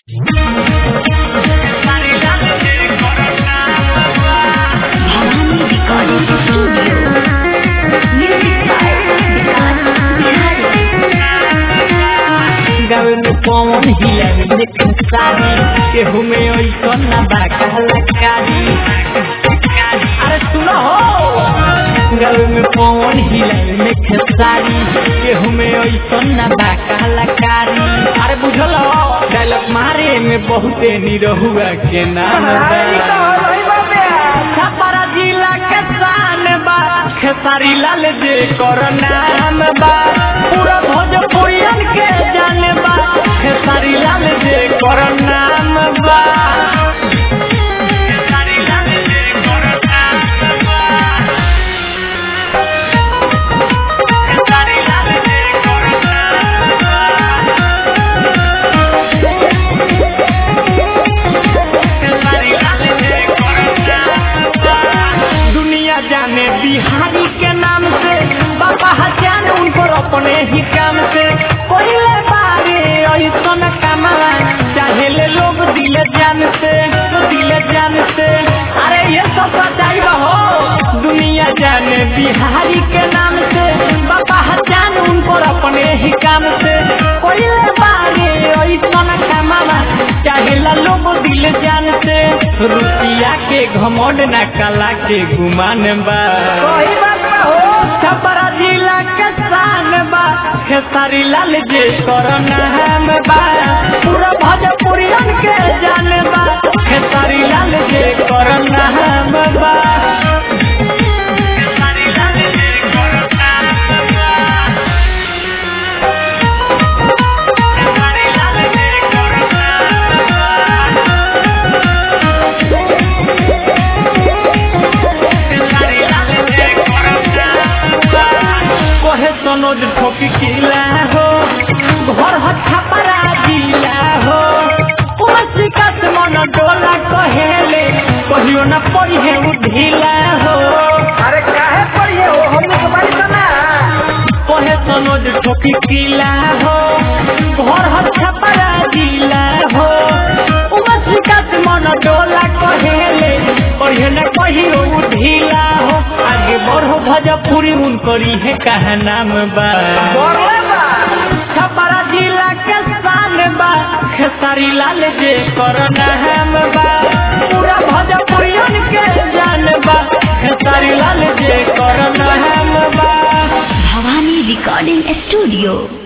Bhavani Recording Studio. Music by Vikas Bihari. गावे में पवन हिलावे लेकिन सारी केहू में ऐसा ना बा कलाकारी अरे सुनो हो गावे में पवन हिलावे में खेसारी केहू में ऐसा ना बा कलाकारी अरे बुझल हो डायलॉग मारे में बहुते निरहुआ के नाम बा छपरा जिला के शान बा खेसारी लाल जे कर नाम बा पूरा भोजपुरियन के जान बा खेसारी लाल जे कर नाम बा खेसारी लाल जे कर नाम बा खेसारी लाल जे कर नाम दुनिया जाने बिहारी के नाम से बाबा हजान उनको अपने ही काम से कोई बारे ऐसा कमावा चाहे ले लोग दिल जान से दिल जान से अरे ये सब सच्चाई हो दुनिया जाने बिहारी के नाम से बाबा हजान उनको अपने ही काम से कोई बारे ऐसा कमावा चाहे ला लोग दिल जान से रुपया के घमंड ना कला के गुमान बा छपरा जिला के शान बा खेसारी लाल जे कर नाम बा पूरा भोजपुरियन के जान बा खेसारी लाल जे कर नाम बा खेसारी लाल जे कर नाम बा खेसारी लाल जे कर नाम बा कहे सनोज ठोकी किला हो घर हथा परा जिला हो उमसी कस मन डोला कहेले कहियो न पढ़े ढीला हो अरे काहे पढ़िए हो हमने तुम्हारी सुना कहे सनोज ठोकी किला हो घर हथा परा जिला हो उमसी कस मन डोला कहेले कहियो न कहियो ढीला हो आगे बढ़ो भजपुरी उनकरी है कहा नाम बा बोले बा छपरा जिला के शान बा खेसारी लाल जे कर नाम बा पूरा भोजपुरियन के जान बा खेसारी लाल जे कर नाम बा Bhavani Recording Studio.